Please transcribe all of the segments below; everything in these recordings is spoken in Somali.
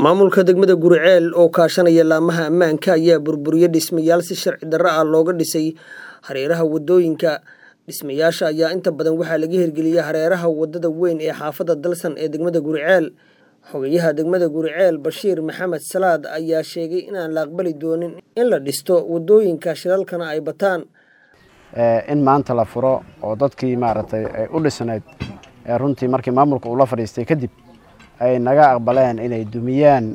maamulka degmada guriceel oo kaashanaya laamaha ammaanka ayaa burburiyey dhismayaal si sharci darro ah looga dhisay hareeraha wadooyinka dhismayaasha ayaa inta badan waxaa laga hirgeliyey hareeraha wadada weyn ee xaafadda dalsan ee degmada guriceel xogayaha degmada guriceel bashiir maxamed salaad ayaa sheegay inaan la aqbali doonin in la dhisto wadooyinka shilalkana ay bataan in maanta la furo oo dadkii maaragtay ay u dhisnayd runtii markii maamulka uu la fadhiistay kadib ay naga aqbaleen inay dumiyaan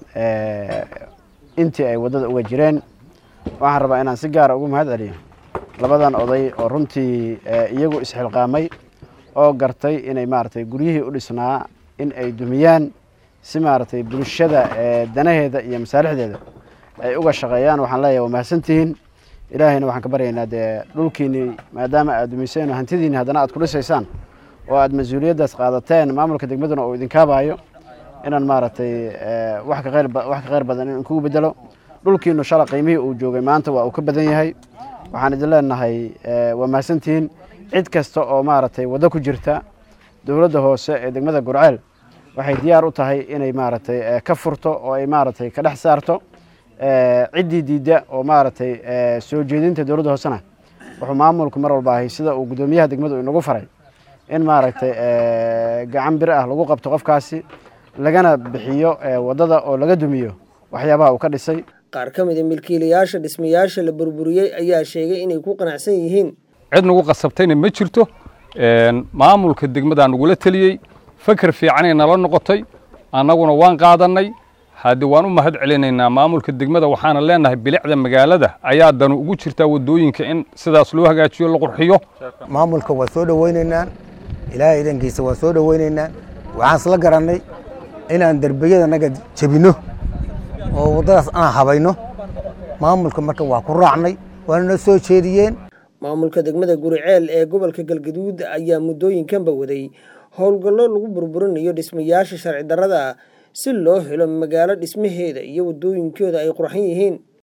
intii ay waddada uga jireen waxaan rabaa inaan si gaara ugu mahad celiyo labadan oday oo runtii iyagu isxilqaamay oo gartay inay maaragtay guryihii u dhisnaa in ay dumiyaan si maaragtay bulshada danaheeda iyo masaalixdeeda ay uga shaqeeyaan waxaan leeyahay waa mahadsantihiin ilaahayna waxaan ka baryaynaa dee dhulkiinii maadaama aad dumiseen oo hantidiinni haddana aad ku dhisaysaan oo aad mas-uuliyaddaas qaadateen maamulka degmaduna uu idinkaabayo inaan maaragtay wax ka wax ka kheyr badan in kugu bedelo dhulkiinu shala qiimihii uu joogay maanta waa uu ka badan yahay waxaan idin leenahay waa mahadsantihiin cid kasta oo maaragtay waddo ku jirta dowladda hoose ee degmada gurceel waxay diyaar u tahay inay maaragtay ka furto oo ay maaragtay ka dhex saarto ciddii diidda oo maaragtay soo jeedinta dowladda hoosena wuxuu maamulku mar walba ahay sida uu guddoomiyaha degmadu inagu faray in maaragtay gacan bir ah lagu qabto qofkaasi lagana bixiyo waddada oo laga dumiyo waxyaabaha uu ka dhisay qaar ka mida milkiilayaasha dhismayaasha la burburiyey ayaa sheegay inay ku qanacsan yihiin cid nagu qasabtayna ma jirto maamulka degmadaa nagula teliyey fakar fiicanay nala noqotay annaguna waan qaadannay hadde waan u mahad celinaynaa maamulka degmada waxaana leenahay bilicda magaalada ayaa danu ugu jirtaa waddooyinka in sidaas loo hagaajiyo la qurxiyo maamulka waa soo dhowaynaynaa ilaahay idankiisa waa soo dhowaynaynaa waxaan isla garannay inaan derbiyada naga jebinno oo waddadaas aan habayno maamulka marka waa ku raacnay waana na soo jeediyeen maamulka degmada guriceel ee gobolka galgaduud ayaa muddooyinkanba waday howlgallo lagu burburinayo dhismayaasha sharci darrada si loo helo magaalo dhismaheeda iyo waddooyinkooda ay qurxan yihiin